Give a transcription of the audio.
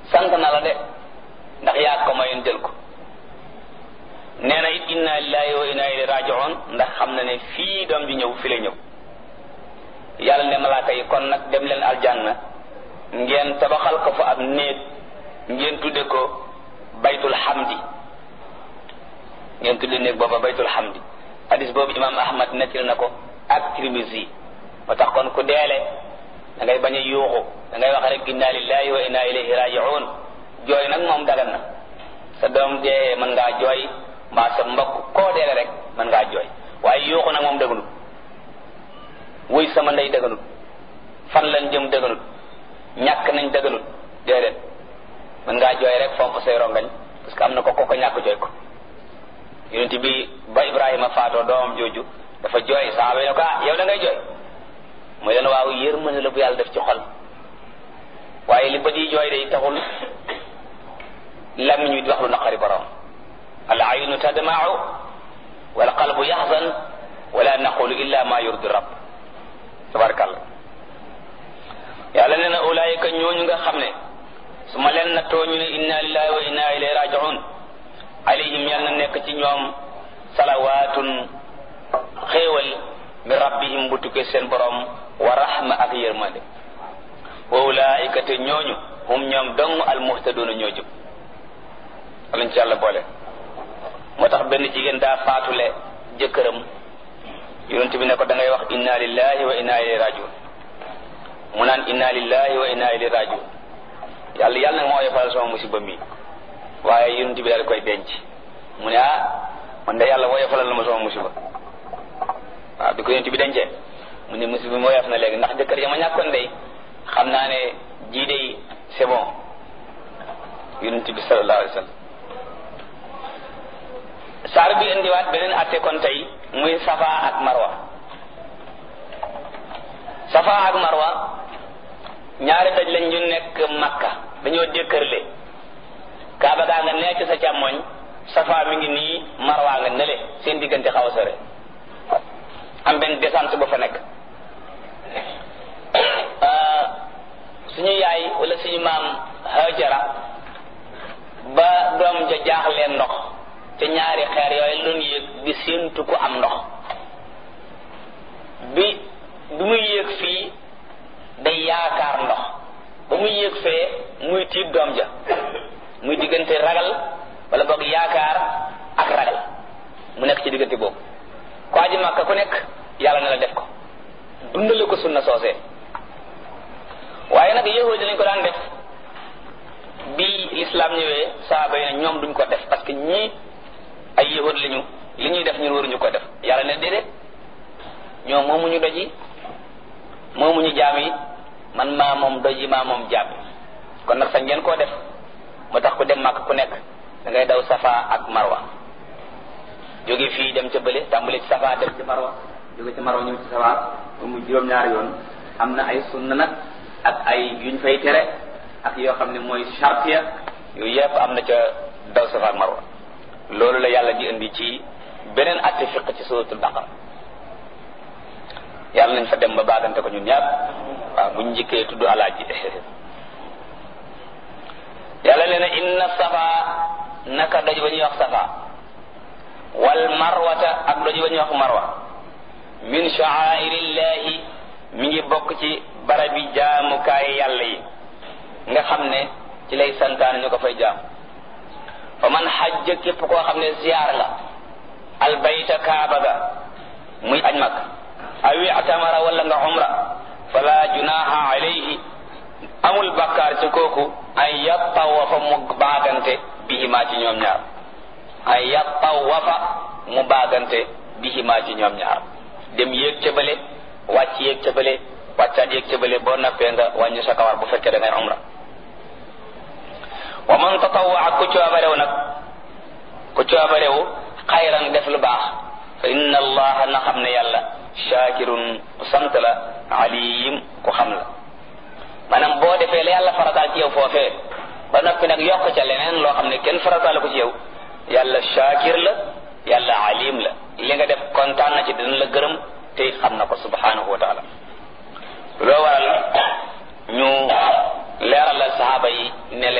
sant na la de ndax yaa ko mayoon jël ko nee na it inna lillahi wa inna ilayhi raji'un ndax xam na ne fii doom ji ñëw fi la ñëw yàlla ne malaaka yi kon nag dem leen aljanna ngeen tabaxal ko fa ab néeg ngeen tudde ko baytul hamdi ngeen tudde néeg booba baytul hamdi hadis boobu imam ahmad nettil na ko ak tirmisi moo tax kon ku deele da ngay bañ a yuuxu da ngay wax rek inna lillahi wa inna ilayhi raji'un jooy nag moom dagan na sa doom dee mën ngaa jooy mbaa sa mbokk koo deele rek mën ngaa jooy waaye yuuxu nag moom dëgganut wuy sama ndey dëgganut fan lañ jëm dëgganut ñàkk nañ dëgganut déedéet mën ngaa jooy rek fomp say rongañ parce que am na ko ko ko ñàkk jooy ko yonent bi ba Ibrahima faatoo doomam jooju dafa jooy saxaaba yi ne ko ah yow da ngay jooy mooy leen waaw yërmande la bu yàlla def ci xol waaye li bët yi jooy day taxul làmmiñ wi di wax lu naqari borom al aynu tadma'u wal qalbu yaxzan wala naqulu illa ma yurdi rabb tabarakallah yàlla nee na ulaayika ñooñu nga xam ne su ma leen nattoo ñu ne inna lillahi wa inna ilayhi raji'un alayhim yal na nekk ci ñoom salawaatun xéewal min rabbihim bu tukkee seen borom wa rahma ak yërmande wa ulaayika te ñooñu hum ñoom dong almuhtaduuna ñoo jub alañ ci yàlla boole moo tax benn jigéen daa faatule jëkkëram yonent bi ne ko da ngay wax inna lillahi wa inna ilayhi rajiun mu naan inna lillahi wa inna ilayhi rajiun yàlla yàlla nag moo yefal sama musiba mi waaye yonent bi daal koy denc mu ne ah man de yàlla woyofalal na ma sama musiba waaw bi ko yonent bi dencee mu ne musiba mi woyof na léegi ndax jëkkër ya ma ñàkkoon day xam naa ne jii day c'est bon yonent bi sallallahu alayhi wa sallam saar bi indiwaat beneen atte kon tey muy safa ak marwa safa ak marwa ñaari daj lañ ñu nekk makka dañoo dékkërle kaaba gaa nga nekk sa càmmoñ safa mi ngi nii marwa nga nele seen diggante xaw a sore am benn descente ba fa nekk suñu yaay wala suñu maam hajara ba doom ja jaaxleen ndox te ñaari xeer yooyu doon yéeg di séentu ko am ndox bi bi muy yéeg fii day yaakaar ndox ba muy yéeg fee muy tiit doom ja muy diggante ragal wala boog yaakaar ak ragal mu nekk ci diggante boobu ko aji màkka ku nekk yàlla na la def ko dundale ko sunna soosee waaye nag yahudi lañ ko daan def bi l'islam ñëwee saaba yi ne ñoom duñ ko def parce que ñii ay yahud lañu li ñuy def ñun waruñu ko def yàlla ne déedéet ñoom moomuñu doj yi moomuñu jaam yi man maa moom doj yi maa moom jaam yi kon nag sañ ngeen koo def moo tax ku dem màkk ku nekk da ngay daw safa ak marwa jóge fii dem ca bële tàmbale ci safa dem ci marwa jóge ci marwa ñëw ci safa ba mu juróom-ñaari yoon am na ay sunna nag ak ay yuñ fay tere ak yoo xam ne mooy chartiya yooyu yëpp am na ca daw safa ak marwa loolu la yàlla di indi ci beneen atte fiq ci suratul baqara yàlla nañ fa dem ba baagante ko ñun ñaar waaw buñ njëkkee tudd alaaji yàlla nee na inna safa naka doj ba ñuy wax safa wal marwata ak doj ba ñuy wax marwa min sha'airillahi mi ngi bokk ci barabi jaamukaay yàlla yi nga xam ne ci lay santaan ñu ko fay jaam fa man xajja képp koo xam ne ziyaar nga albayta kaaba ga muy aj mag awi atamara wala nga umra fala junaha alayhi amul bakkaar ci kooku ay yattawafa mu baagante bihimaa ci ñoom ñaar ay yattawafa mu baagante bihimaa ci ñoom ñaar dem yéeg ca bële wàcc yéeg ca bële wàccaat yéeg ca bële boo nappee nga wàññi sa kawar bu fekkee da ngay umra wa man tatawwa ku coobarew nag ku coobarew xayran def lu baax fa inna allaha na xam ne yàlla shakirun ku sant la alim ku xam la maanaam boo defee la yàlla farataal ci yow foofee ba noppi nag yokk ca leneen loo xam ne kenn farataal ko ci yow yàlla shakir la yàlla alim la li nga def kontaan na ci dina la gërëm te it xam na ko subhanahu wa taala loo waral ñu leeralal sahaaba yi ne